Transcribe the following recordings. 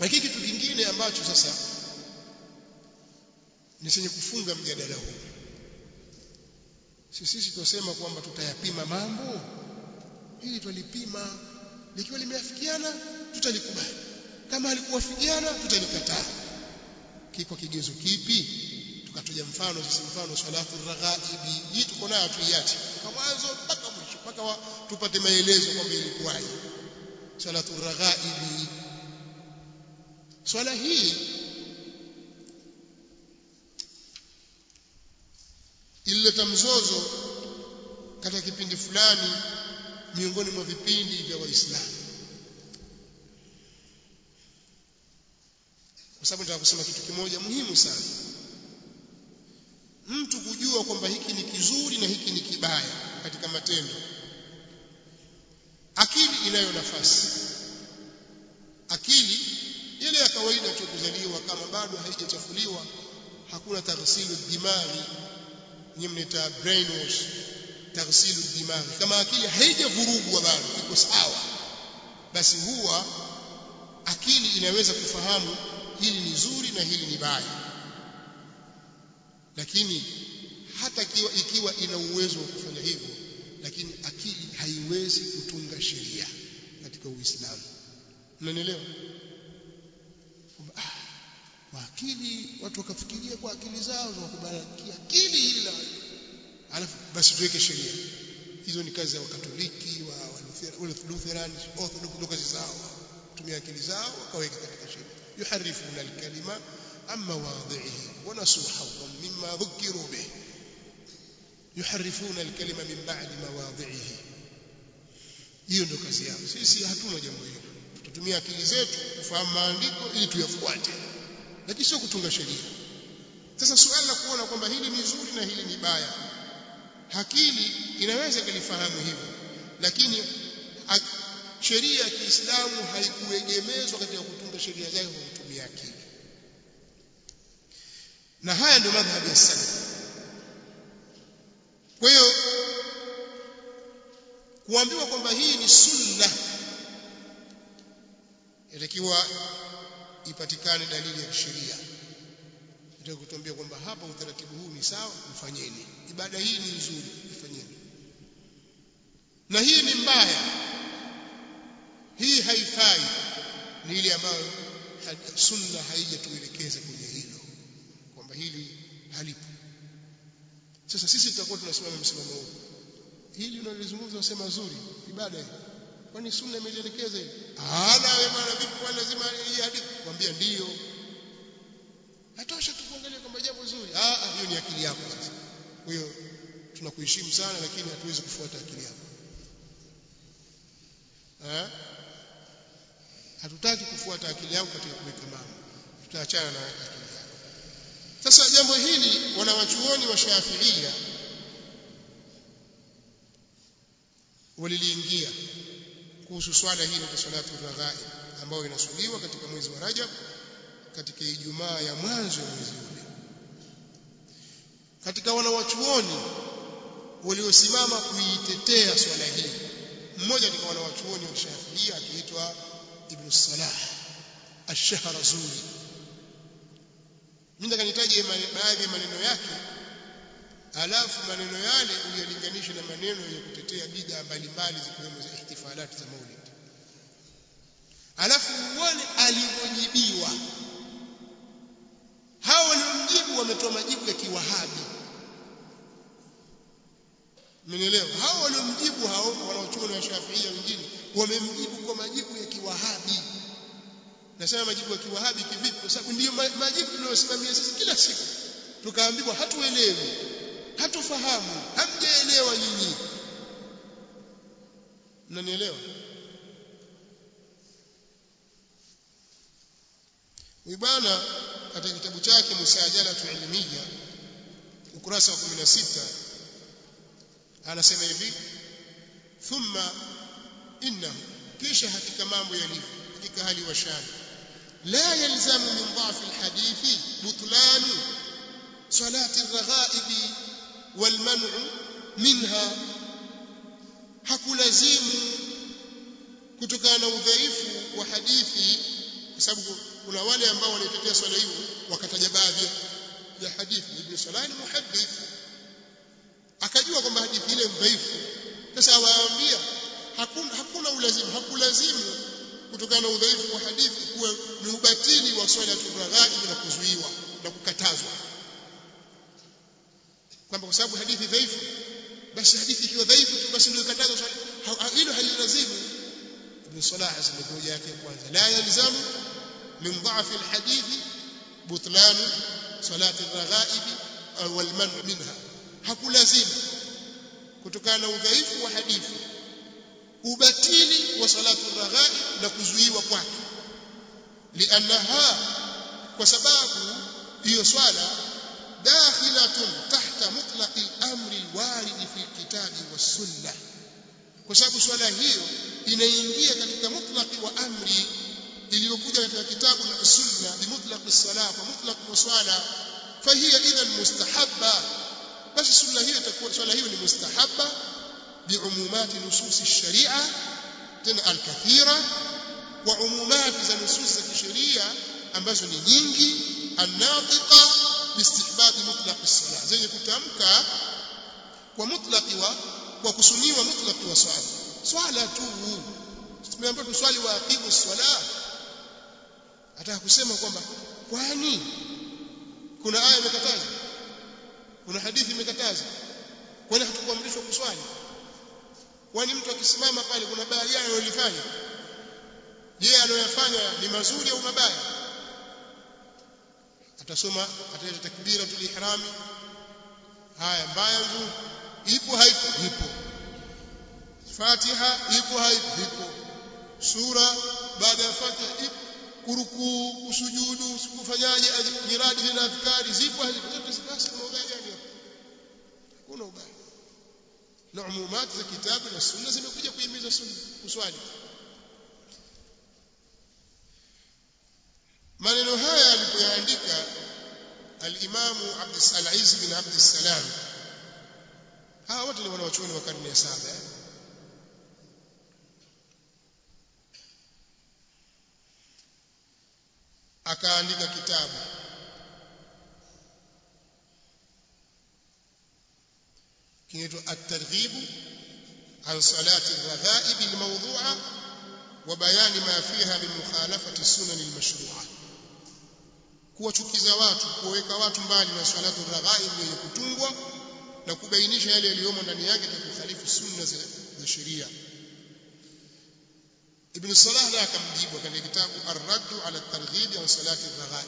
lakini kitu kingine ambacho sasa ni chenye kufunga mjadala huu sisi sisi tunasema kwamba tutayapima mambo hili twalipima likiwa limeafikiana tutalikubali kama halikuwafikiana tutalikataa kiko kigezo kipi tukatoja mfano sisi mfano salatu raghaibi hii tuko nayo tuiache kwa mwanzo mpaka mwisho mpaka tupate maelezo kwamba ilikuwaje salatu raghaibi swala hii ilileta mzozo katika kipindi fulani miongoni mwa vipindi vya waislamu kwa sababu nataka kusema kitu kimoja muhimu sana mtu kujua kwamba hiki ni kizuri na hiki ni kibaya katika matendo akili inayo nafasi akili ile ya kawaida tu kuzaliwa kama bado haijachafuliwa hakuna taghsilu dimaghi nyinyi mnaita brainwash taghsilu dimaghi kama akili haijavurugwa bado iko sawa basi huwa akili inaweza kufahamu hili ni zuri na hili ni baya lakini hata ikiwa, ikiwa ina uwezo wa kufanya hivyo lakini akili haiwezi kutunga sheria katika Uislamu unanielewa ah, kwa akili watu wakafikiria kwa akili zao wakubarikia akili hili la alafu basi tuweke sheria hizo ni kazi za wakatoliki wa Lutheran Orthodox ndio kazi zao tumia akili zao wakaweka katika sheria yuharifuna alkalima amma wadhihi wa nasu hawwan mimma dhukiru bih yuharifuna alkalima min ba'di mawadhihi hiyo ndio kazi yao sisi hatuna jambo hilo tutatumia akili zetu kufahamu maandiko ili tuyafuate lakini sio kutunga sheria sasa suala la kuona kwamba hili ni zuri na hili ni baya akili inaweza kulifahamu hivyo lakini sheria ya Kiislamu haikuegemezwa katika kutunga sheria zake kwa kutumia akili na haya ndio madhhabi ya salaf kwa hiyo kuambiwa kwamba hii ni sunna inatakiwa ipatikane dalili ya sheria ndio kutuambia kwamba hapa utaratibu huu ni sawa mfanyeni ibada hii ni nzuri ifanyeni na hii ni mbaya hii haifai ni ile ambayo sunna haijatuelekeza kwenye hilo kwamba hili halipo sasa sisi tutakuwa tunasimama msimamo huu hili unalizungumza unasema zuri ibada hii kwani sunna imeelekeza hivi ah na wewe bwana vipi kwa lazima hii hadithi kwambia ndio hatosha tu kuangalia kwamba jambo zuri ah hiyo ni akili yako sasa kwa hiyo tunakuheshimu sana lakini hatuwezi kufuata akili yako eh hatutaki kufuata akili yako katika kuweka mambo tutaachana na akili yako sasa jambo hili wanawachuoni wa Shafiia waliliingia kuhusu swala hili la salatu raghaib ambayo inaswaliwa katika mwezi wa Rajab katika Ijumaa ya mwanzo wa mwezi ule katika wanawachuoni waliosimama kuitetea swala hii mmoja ni wanawachuoni wa Shafiia akiitwa Ibn Salah Ash-Shahrazuri mimi nikanitaje baadhi ya maneno yake alafu maneno yale uyalinganishe na maneno yenye kutetea bid'a mbalimbali zikiwemo za ihtifalati za Maulid alafu uone alivyojibiwa hao waliomjibu wametoa majibu ya kiwahabi Mmenielewa? Hao waliomjibu hao wanaochuoni wa Shafiia wengine wamemjibu kwa majibu ya kiwahabi. Nasema majibu ya kiwahabi kivipi? Kwa sababu ndiyo majibu tunayosimamia sisi kila siku. Tukaambiwa hatuelewi, hatufahamu, hamjaelewa nyinyi. Mnanielewa? Huyu bwana katika kitabu chake Musajalatu Ilmiya ukurasa wa 16 anasema hivi thumma innahu kisha hakika mambo yalivyo katika hali wa shani la yalzamu min dha'f alhadithi butlanu salati alraghaib walman'u minha hakulazimu kutokana na udhaifu wa hadithi sababu kuna wale ambao wanaitetea swala hiyo wakataja baadhi ya hadithi ibn Salah ni muhaddith akajua kwamba hadithi ile dhaifu sasa awaambia hakuna hakuna ulazimu hakulazimu kutokana na udhaifu wa hadithi kuwa ni ubatili wa swala turaghaib na kuzuiwa na kukatazwa kwamba kwa sababu hadithi dhaifu basi hadithi ikiwa dhaifu tu basi ndio ikatazwa swala hilo halilazimu ibn Salah asema hoja yake ya kwanza la yalzamu min dha'f alhadith butlan salat alraghaib wal man minha hakulazimu kutokana na udhaifu wa hadithi ubatili wa salatu raghaib na kuzuiwa kwake liannaha kwa sababu hiyo swala dakhilatun tahta mutlaqi amri alwarid fi alkitabi was-sunnah kwa sababu swala hiyo inaingia katika mutlaqi wa amri iliyokuja katika kitabu na sunna bi mutlaqi as-salah kwa mutlaqi wa swala fahiya idhan mustahabba basi sunna hiyo itakuwa swala hiyo ni mustahabba بعمومات نصوص الشريعة تنا الكثيرة وعمومات za nusus za kisheria ambazo ni nyingi anatiqa bistihbab mutlaq as-salah zenye kutamka kwa mutlaqi wa kwa kusuniwa mutlaqi wa swala swala tu tumeambiwa tuswali wa aqimu swala ataka kusema kwamba kwani kuna aya imekataza kuna hadithi imekataza kwani hatukuamrishwa kuswali kwani mtu akisimama pale kuna baya gani analifanya je anayoyafanya ni mazuri au mabaya atasoma ataleta takbira tul ihrami haya mbaya nzuri ipo haipo ipo fatiha ipo haipo ipo sura baada ya fatiha ipo kuruku kusujudu kufanyaje nyiradi na adhkari zipo hazipo zote basi kuna ubaya gani hapo hakuna ubaya na umumat za kitabu na sunna zimekuja kuhimiza sunna kuswali maneno haya alipoyaandika al-Imam Abd al-Aziz bin Abd salam hawa wote ni wanawachuoni wa karne ya saba akaandika kitabu kinaitwa at-targhib an salati ar-raghaib al-mawdu'a wa bayani ma fiha min mukhalafati sunan al-mashru'a kuwachukiza watu kuweka watu mbali na salatu ar-raghaib yenye kutungwa na kubainisha yale yaliyomo ndani yake na kukhalifu sunna za sheria Ibn Salah la akamjibu katika kitabu Ar-Radd ala at-Targhib an salati ar-raghaib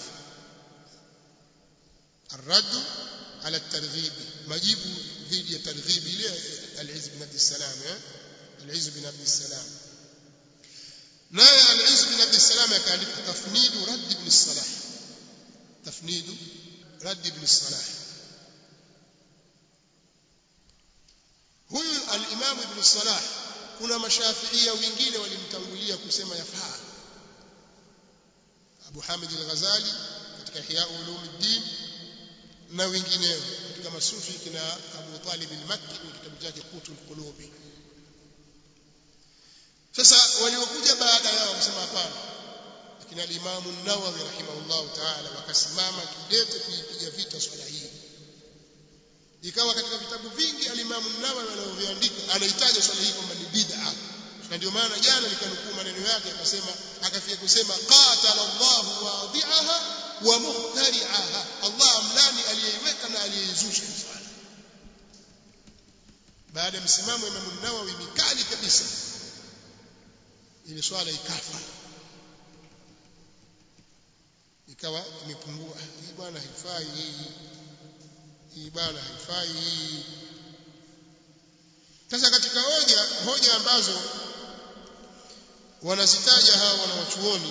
Ar-Radd ala at-Targhib majibu dhidi ya targhib ile al-Izz bin Abd salam eh al-Izz bin Abd salam naye al-Izz bin Abd salam akaandika tafnidu Radd ibn Salah tafnidu Radd ibn Salah huyu al-Imam ibn Salah kuna mashafiia wengine walimtangulia kusema yafaa Abu Hamid al-Ghazali katika Ihya Ulumuddin na wengineo katika masufi kina Abu Talib al-Makki kwenye kitabu chake Qutul Qulubi sasa waliokuja baada yao kusema hapana lakini al-Imam an-Nawawi rahimahullah ta'ala wakasimama kidete kuipiga vita swala hii ikawa katika vitabu vingi al-Imam an-Nawawi anavyoandika anahitaji swala hii kwamba ni bid'a na ndio maana jana nikanukuu maneno yake akasema akafia kusema qatala Allahu wadi'aha wa muhtari'aha Allah amlani aliyeiweka na aliyeizusha swala baada ya msimamo Imam an-Nawawi mikali kabisa ile swala ikafa ikawa imepungua hii bwana haifai hii hii bwana haifai hii sasa katika hoja hoja ambazo wanazitaja hawa wanawachuoni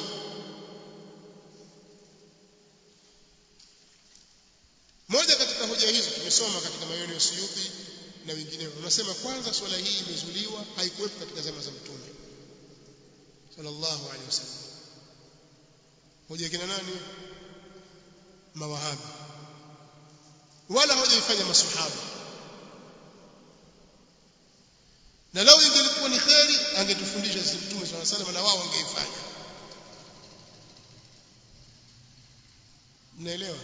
moja katika hoja hizo tumesoma katika maneno ya Suyuti na wengineo unasema kwanza swala hii imezuliwa haikuwepo katika zama za mtume sallallahu alaihi wasallam hoja kina nani mawahabi wala hawajaifanya masahaba na lao ingelikuwa ni kheri angetufundisha sisi mtume swalla salam na wao wangeifanya mnaelewa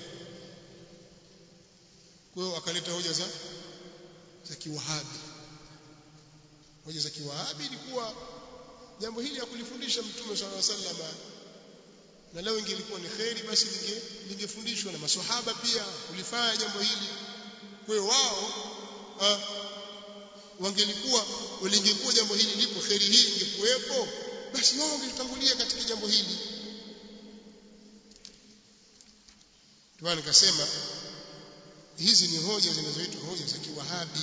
kwa hiyo akaleta hoja za za kiwahabi hoja za kiwahabi ilikuwa jambo hili hakulifundisha mtume sallallahu alaihi wasallam na leo ingelikuwa ni kheri basi linge lingefundishwa na maswahaba pia kulifanya jambo hili kwa hiyo wao wangelikuwa walingekuwa jambo hili lipo kheri hii ingekuwepo basi wao wangetangulia katika jambo hili ndio nikasema hizi ni hoja zinazoitwa hoja za kiwahabi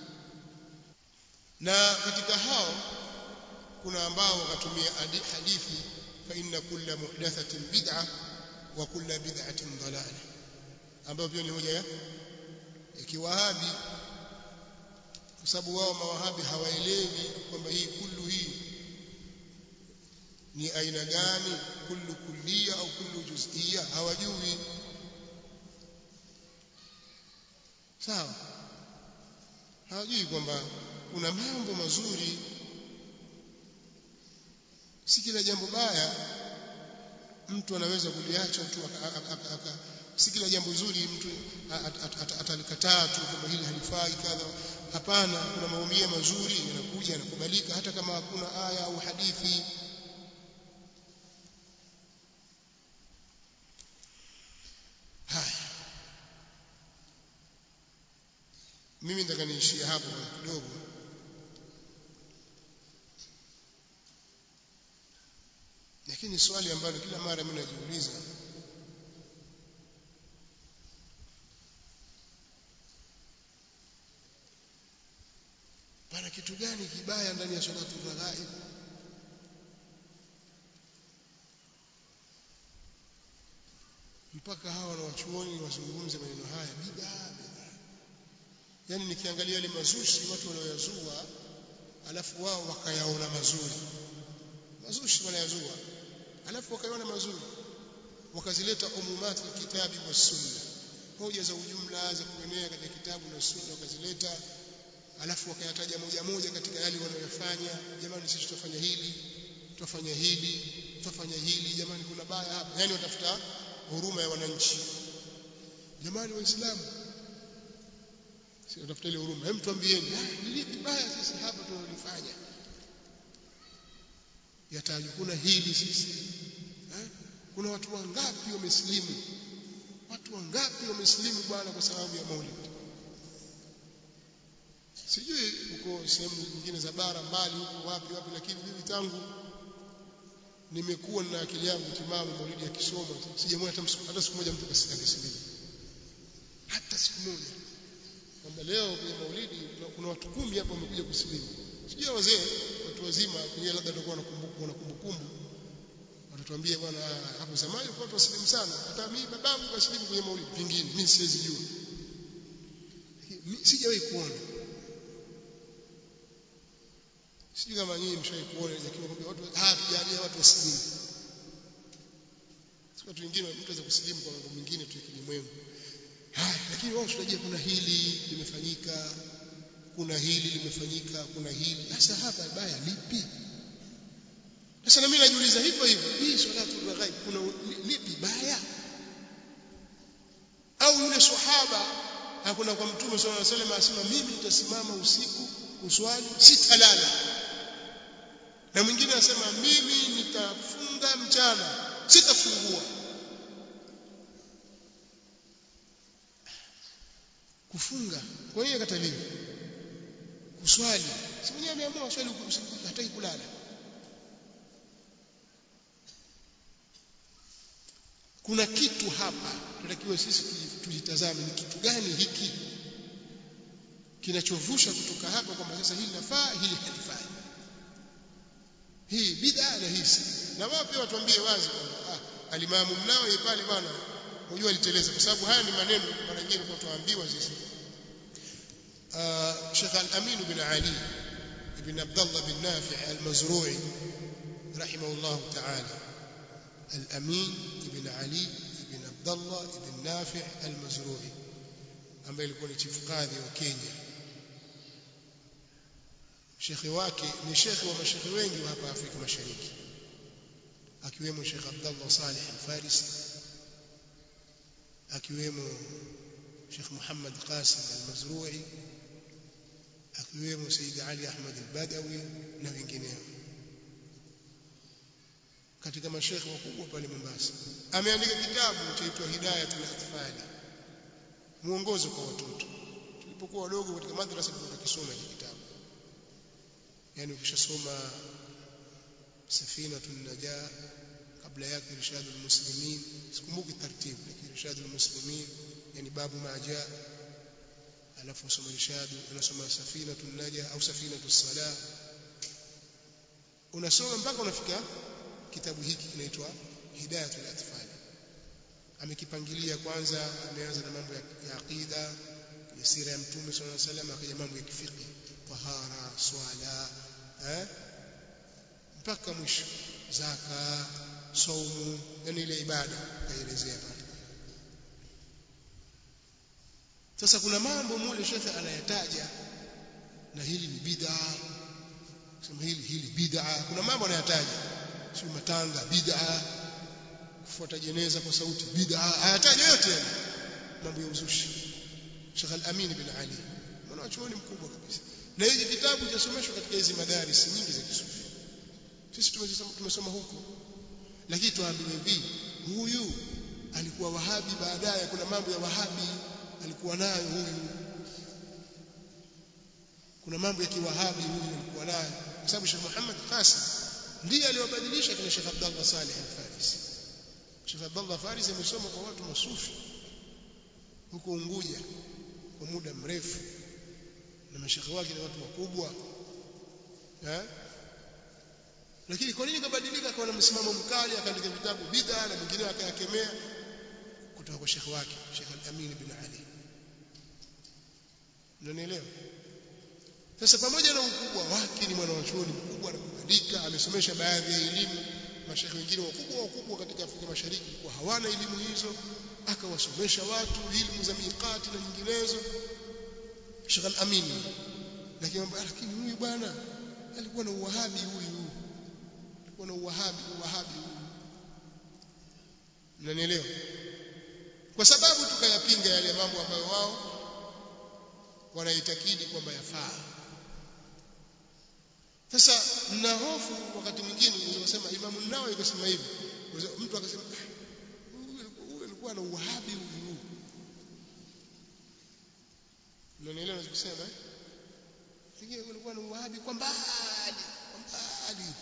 na katika hao kuna ambao wakatumia hadithi fa inna kulla muhdathatin bid'a wa kulla bid'atin dalalah ambayo pia ni hoja ya, ya kiwahabi kwa sababu wao mawahabi hawaelewi kwamba hii kullu hii ni aina gani kullu kullia au kullu juz'iyya hawajui sawa hawajui kwamba kuna mambo mazuri si kila jambo baya mtu anaweza kuliacha tu si kila jambo zuri mtu atalikataa tu kwamba hili halifai kadha hapana kuna maumia mazuri yanakuja yanakubalika hata kama hakuna aya au hadithi haya mimi nataka niishie hapo kidogo lakini swali ambalo kila mara mimi najiuliza pana kitu gani kibaya ndani ya salatu raghaib mpaka hawa na wachuoni wazungumze maneno haya bid'a yani nikiangalia yale mazushi watu wanaoyazua alafu wao wakayaona mazuri mazushi wanayazua alafu wakayaona mazuri wakazileta umumati kitabi wa sunna hoja za ujumla za kuenea katika kitabu na sunna wakazileta alafu wakayataja moja moja katika yale wanayofanya jamani sisi tutafanya hili tutafanya hili tutafanya hili jamani kuna baya hapa yani watafuta huruma ya wananchi jamani waislamu si watafuta ile huruma hem tuambieni ni lipi baya sisi hapa tunalifanya yatajwa kuna hili sisi eh? kuna watu wangapi wamesilimu watu wangapi wamesilimu bwana kwa sababu ya maulid sijui huko sehemu nyingine za bara mbali huko wapi wapi lakini mimi tangu nimekuwa na akili yangu timamu maulidi ya kisoma sijamwona hata hata siku moja mtu akisilimu hata siku moja kwamba leo kwenye maulidi kuna watu kumi hapa wamekuja kusilimu sijui wazee watu wazima pengine labda watakuwa na kumbukumbu watatuambia bwana hapo zamani kwa watu wasilimu sana hata mimi babangu kasilimu kwenye maulidi pengine mimi siwezi jua sijawahi kuona sijui kama nyinyi mshawahi kuona lakini kwamba watu ah tujalia watu wasilimu si watu wengine mtu anaweza kusilimu kwa mambo mengine tu ya kilimwengu haya lakini wao tunajua kuna hili limefanyika kuna hili limefanyika kuna hili sasa hapa baya lipi sasa na mimi najiuliza hivyo hivyo hii salatu raghaib kuna lipi baya au yule sahaba hakuna kwa mtume sallallahu alaihi wasallam asema mimi nitasimama usiku kuswali sitalala na mwingine anasema mimi nitafunga mchana sitafungua kufunga kwa hiyo kataliwa kuswali si mwenyewe ameamua swali hataki kulala kuna kitu hapa tunatakiwa sisi tujitazame ni kitu gani hiki kinachovusha kutoka hapa kwamba sasa hili nafaa hili halifai hii bid'a na hii si na wao pia watuambie wazi kwamba ah alimamu mnao pale bwana unajua aliteleza kwa sababu haya ni maneno mara nyingine kwa tuambiwa sisi Sheikh Al-Amin bin Ali ibn Abdullah bin Nafi' Al-Mazru'i rahimahullah ta'ala Al-Amin ibn Ali ibn Abdullah ibn Nafi' Al-Mazru'i ambaye alikuwa ni chief kadhi wa Kenya shekhi wake ni shekhi wa mashekhi wengi wa hapa Afrika Mashariki akiwemo Sheikh Abdullah Saleh Al-Farisi akiwemo Sheikh Muhammad Qasim al-Mazrui akiwemo Said Ali Ahmad al-Badawi na wengineo katika mashekhe wakubwa pale Mombasa ameandika kitabu chaitwa Hidayatul Atfali muongozo kwa watoto tulipokuwa wadogo katika madrasa tulikuwa tukisoma hiki kitabu yani ukishasoma Safinatun Najah kabla yake Irshadul Muslimin sikumbuki taratibu lakini Irshadul Muslimin yani babu maja alafu usoma Irshadu unasoma Safinatun Najah au Safinatus Salah unasoma mpaka unafika kitabu hiki kinaitwa Hidayatul Atfal amekipangilia kwanza ameanza na mambo ya, ya aqida ya sira ya mtume sallallahu alaihi wasallam akaja mambo ya kifiki tahara swala eh mpaka mwisho zaka saumu yani ile ibada kaelezea pale sasa kuna mambo mule shekhe anayataja na hili ni bid'a sema hili hili bid'a kuna mambo anayataja si matanga bid'a kufuata jeneza kwa sauti bid'a hayataja yote mambo ya uzushi Sheikh Al-Amin bin Ali mwana chuoni mkubwa kabisa na hiki kitabu chasomeshwa katika hizi madaris nyingi za Kisufi sisi tumesoma tumesoma huko lakini tuambiwe hivi huyu alikuwa wahabi baadaye kuna mambo ya wahabi alikuwa nayo huyu kuna mambo ya kiwahabi huyu alikuwa nayo kwa sababu Sheikh Muhammad Qasim ndiye aliwabadilisha kina Sheikh Abdullah Saleh Al-Farisi Sheikh Abdullah Farisi amesoma kwa watu masufi huko Unguja kwa muda mrefu na mashekhe wake ni watu wakubwa eh lakini kwa nini kabadilika akawa na msimamo mkali akaandika vitabu bid'a na mwingine akayakemea kutoka kwa shekhe wake Sheikh Al-Amin bin Ali unanielewa sasa pamoja na ukubwa wake ni mwanachuoni mkubwa na kuandika amesomesha baadhi ya elimu mashekhe wengine wakubwa wakubwa katika Afrika Mashariki kwa hawana elimu hizo akawasomesha watu elimu za miqati na nyinginezo Sheikh Al-Amin lakini lakini huyu bwana alikuwa na uwahabi huyu alikuwa na uwahabi uwahabi huyu mnanielewa kwa sababu tukayapinga yale mambo ambayo wao wanaitakidi kwamba yafaa sasa mna hofu wakati mwingine unaweza kusema Imam Nawawi akasema hivi mtu akasema huyu alikuwa na uwahabi huyu unanielewa ninachosema eh Fikiri kulikuwa na uwahabi kwa mbali kwa mbali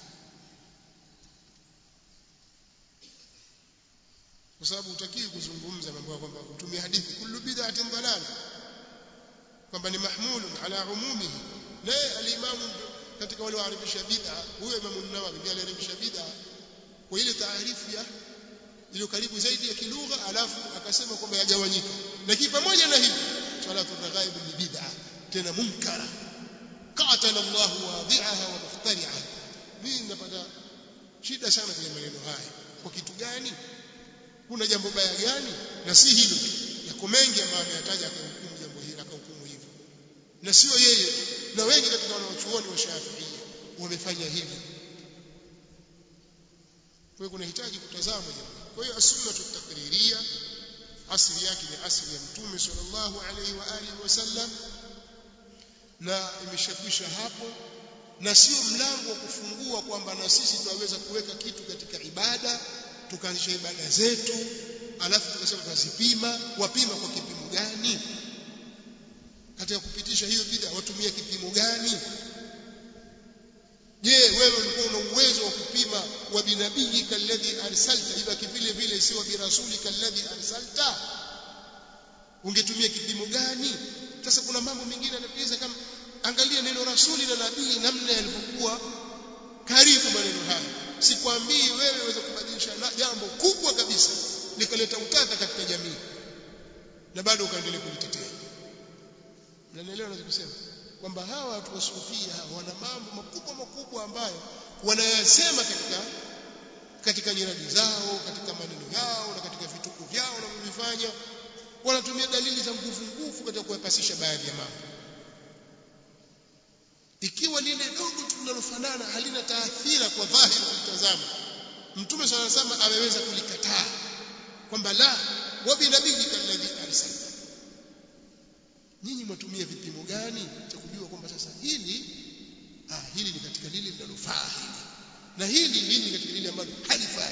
kwa sababu utakiwi kuzungumza mambo ya kwamba kutumia hadithi kullu bid'atin dalal kwamba ni mahmulun ala umumihi la al-imamu katika wale waarifisha bid'a huyo Imam Nawawi ndiye aliarifisha bid'a kwa ile taarifu ya iliyo karibu zaidi ya kilugha alafu akasema kwamba yagawanyika lakini pamoja na hivyo salatu raghaib ni bid'a tena munkara qatala Allah wadi'aha wa muftari'aha mimi napata shida sana kwenye maneno haya kwa kitu gani kuna jambo baya gani na si hilo yako mengi ambayo ameyataja akahukumu jambo hili akahukumu hivyo na sio yeye na wengi katika wanaochuoni wa Shafi'i wamefanya hivi kwa hiyo kunahitaji kutazama jambo kwa hiyo as-sunna taqriria asili yake ni asili ya mtume sallallahu alaihi wa alihi wasallam na imeshakwisha hapo na sio mlango wa kufungua kwamba na sisi tunaweza kuweka kitu katika ibada tukaanzisha ibada zetu alafu tukasema tunazipima wapima kwa kipimo gani katika kupitisha hiyo bid'a watumia kipimo gani je wewe ulikuwa una uwezo wa kupima wa binabii kalladhi arsalta ibaki vile vile si wa birasuli kalladhi arsalta ungetumia kipimo gani sasa kuna mambo mengine yanatuiza kama angalia neno rasuli na nabii namna yalivyokuwa karibu maneno haya sikwambii wewe uweze kubadilisha jambo kubwa kabisa likaleta utata katika jamii na bado ukaendelea kulitetea mnanielewa ninachosema kwamba hawa watu wasufia wana mambo makubwa makubwa ambayo wanayasema katika katika nyiradi zao katika maneno yao na katika vituko vyao wanavyofanya wanatumia dalili za nguvu nguvu katika kuyapasisha baadhi ya mambo ikiwa lile dogo tu linalofanana halina taathira kwa dhahiri kutazama mtume sana sana ameweza kulikataa kwamba la wa binabiyika alladhi arsalta nyinyi mwatumia vipimo gani cha kujua kwamba sasa hili ah hili ni katika lile linalofaa hili na hili hili ni katika lile ambalo halifai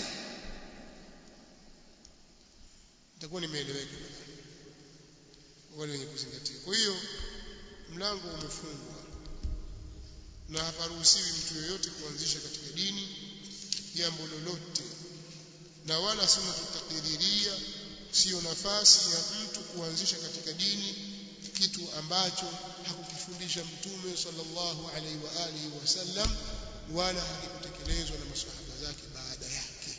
nitakuwa nimeeleweka wale wenye kuzingatia kwa hiyo mlango umefungwa na haparuhusiwi mtu yoyote kuanzisha katika dini jambo lolote na wala sunna tutakiriria sio nafasi ya mtu kuanzisha katika dini kitu ambacho hakukifundisha mtume sallallahu alaihi wa alihi wasallam wala hakikutekelezwa na maswahaba zake baada yake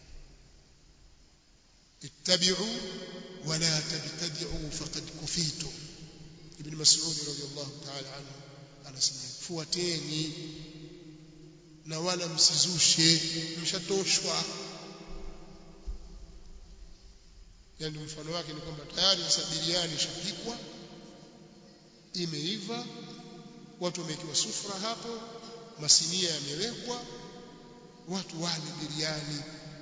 ittabi'u wala tabtadi'u faqad kufitu ibn mas'ud radiyallahu ta'ala anhu anasema fuateni na wala msizushe mshatoshwa yani mfano wake ni kwamba tayari sasa biriani ishapikwa imeiva watu wamekiwa sufra hapo masinia yamewekwa watu wale biriani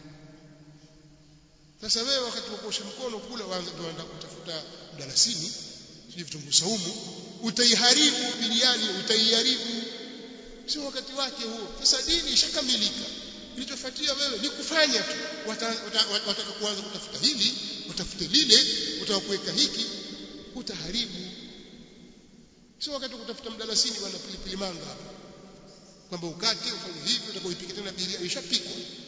sasa wewe wakati wa kuosha mkono kula waanza kutafuta mdalasini sio vitunguu saumu utaiharibu biriani utaiharibu sio wakati wake huo sasa dini ishakamilika kilichofuatia wewe ni kufanya tu wataka kuanza kutafuta hili utafute lile utakuweka hiki utaharibu sio wakati kutafuta mdalasini wala pilipili manga hapa kwamba ukate ufanye hivi utakoipika tena biriani ishapikwa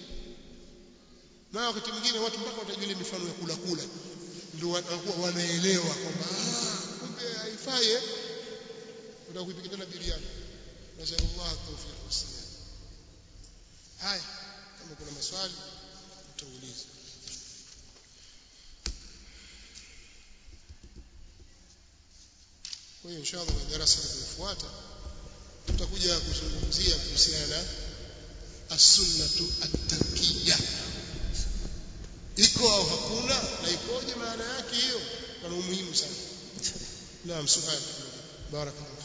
na wakati mwingine watu mpaka watajua ile mifano ya kula kula ndio wanakuwa wanaelewa kwamba kumbe haifai utakuipika tena biriani nasallallahu tawfiq wassalam haya kama kuna maswali utauliza kwa hiyo inshallah kwenye darasa linalofuata tutakuja kuzungumzia kuhusiana na as-sunnatu at-tarkiyya iko au hakuna na ikoje maana yake hiyo kana umuhimu sana naam subhanahu barakallahu